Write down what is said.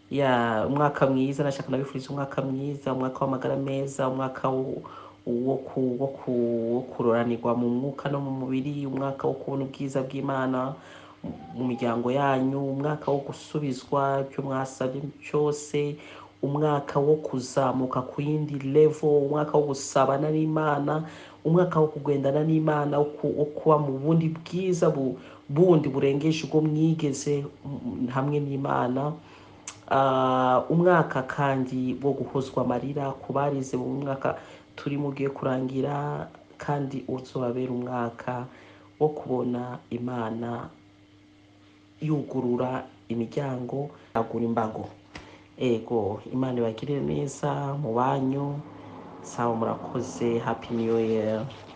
ya umwaka mwiza nashaka nabifuriza umwaka mwiza umwaka w'amagara meza umwaka wo wo ku- wo ku- wo kuroranirwa mu mwuka no mu mubiri umwaka wo kubona ubwiza bw'imana mu miryango yanyu umwaka wo gusubizwa ibyo mwasabye cyose umwaka wo kuzamuka ku yindi level umwaka wo gusabana n'imana umwaka wo kugendana n'imana wo ku- wo kuba mu bundi bwiza bu- bundi burengeje ubwo mwigeze mm, hamwe n'imana Ah, umwaka kandi wo guhozwa amarira ku barize mu mwaka turimo ugiye kurangira kandi uzobabera umwaka wo kubona imana yugurura imiryango yagura imbago ego imana ibagirire neza mu banyu sawa murakoze happy new year